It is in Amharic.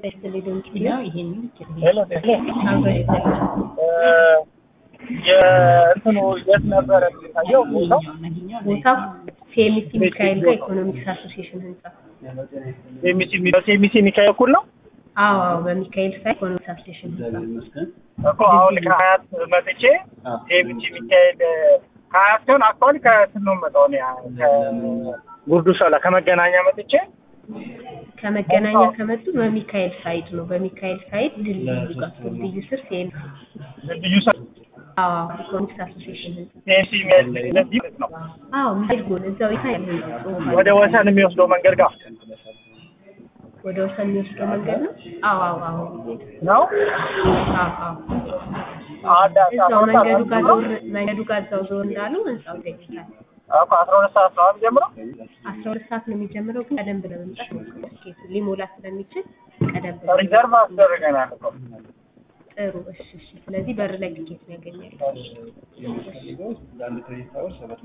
ሊደንቅ ያው ይሄንን ሄሎ የእንትኑ የት ነበረ የሚታየው ቦታው? ቦታው ሴሚሲ ሚካኤል ጋር ኢኮኖሚክስ አሶሲዬሽን ህንጻ። ሴሚሲ በሴሚሲ ሚካኤል እኩል ነው አዎ አዎ፣ በሚካኤል ሳይ ኢኮኖሚክስ አሶሲዬሽን ህንጻ። እኮ አሁን ከሀያት መጥቼ ሴሚሲ ሚካኤል ከሀያት ሲሆን አክቹዋሊ ከእንትን ነው የምመጣው እኔ ከጉርዱ ሾላ ከመገናኛ መጥቼ ከመገናኛ ከመጡ በሚካኤል ሳይድ ነው። በሚካኤል ሳይድ ድልድዩ ጋር ድልድዩ ስር ሴሚሲ ልዩ ሰ አዎ ኢኮኖሚክስ አሶሲዬሽን ህንጻ። ሴሚሲ እንደዚህ ማለት ነው አዎ ሚካኤል ጎን እዛው ይታያል ጽሁፍ አለ። ወደ ወሰን የሚወስደው መንገድ ጋር ወደ ወሰን የሚወስደው መንገድ ነው። አዎ አዎ አዎ ነው አዎ አዎ አንድ እዛው መንገዱ ጋር ዞር መንገዱ ጋር እዛው ዞር እንዳሉ ህንጻው ይገኛል። እኮ አስራ ሁለት ሰዓት ነው ጀምሮ አስራ ሁለት ሰዓት ነው የሚጀምረው፣ ግን ቀደም ብለህ መምጣት ሞክር። ትኬቱ ሊሞላ ስለሚችል ቀደም ብለህ ሪዘርቭ አስደርገናል እኮ ጥሩ። እሺ እሺ። ስለዚህ በር ላይ ትኬት ነው ያገኛል።